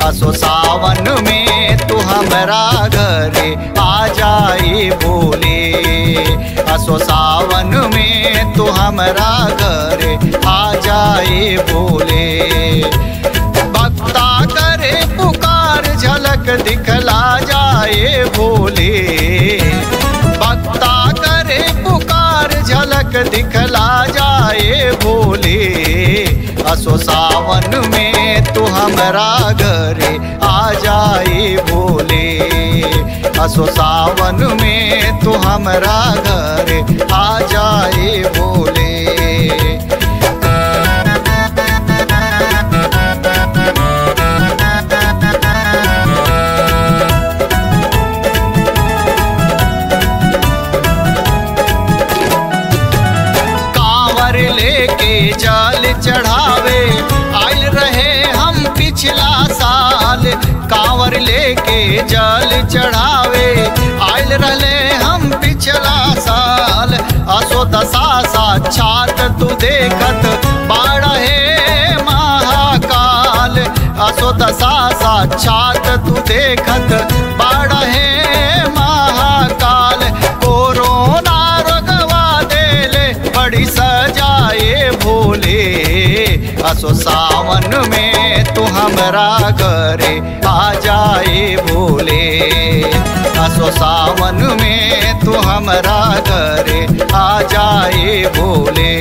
असो सावन में तू हमरा घरे आ जाए भोले असो सावन में तू हमरा घरे आ जाए भोले भक्ता करे पुकार झलक दिखला जाए भोले भक्ता करे पुकार झलक दिखला जाए भोले असो सावन में तू हमरा घरे आ जाए भोले असो सावन में तू हमरा घरे आ जाए भोले कांवर लेके जल चढ़ावे आयल रहे हम पिछला साल कांवर लेके जल चढ़ावे आयल रहे हम पिछला साल असो दशा साक्षात तू देखत बाड़ा हे महाकाल असो दशा साक्षात तू देखत बाड़ा हे महाकाल कोरोना रोगवा देले बड़ी सजाए भोले असो सावन में तू हमरा घरे आ जाए भोले असो सावन में तू हमरा घरे आ जाए भोले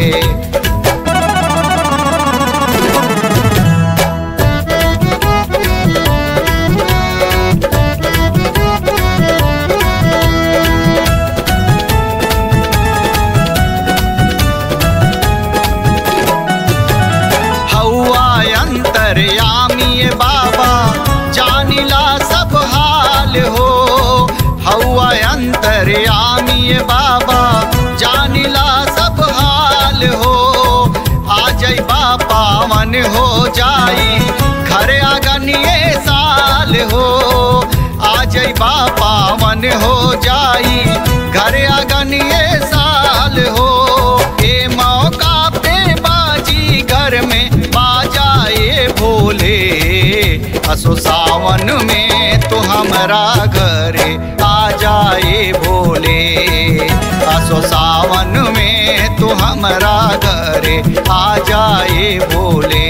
हौआ अंतरयामी बाबा जानिला सब हाल हो हौआ अंतरयामी बाबा जानिला सब हाल हो आ जई बापा मन हो जाई घर आगनिए साल हो आ जई बापा मन हो जाई घर आगनिए साल हो ए मौका पे बाजी घर में बाजाए भोले असो सावन में तो हमरा घरे आ जाए भोले असो सावन में तो हमरा घरे आ जाए भोले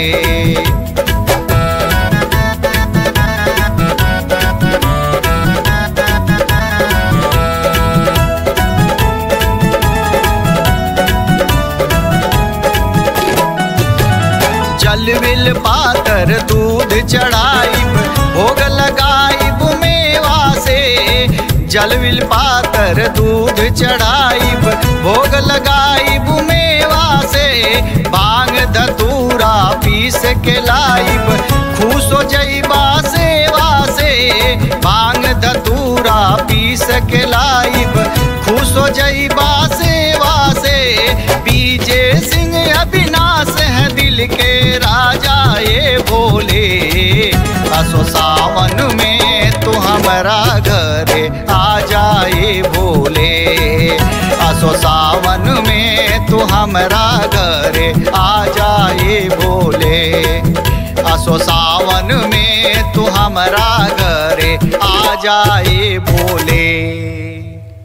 जल विल पातर दूध चढ़ाइब भोग लगाइब मेवा से जल विल पातर दूध चढ़ाइब भोग लगाइब मेवा से भांग धतूरा पीस के लाइब खुश हो जईबा सेवा से भांग धतूरा पीस के लाइब खुश हो जईबा सेवा से बीजे सिंह अविनाश है दिल के राजा ये भोले असो सावन में तू हमरा घरे आ जाए भोले असो सावन में तू हमरा घरे आ जाए भोले असो सावन में तू हमरा घरे आ जाए भोले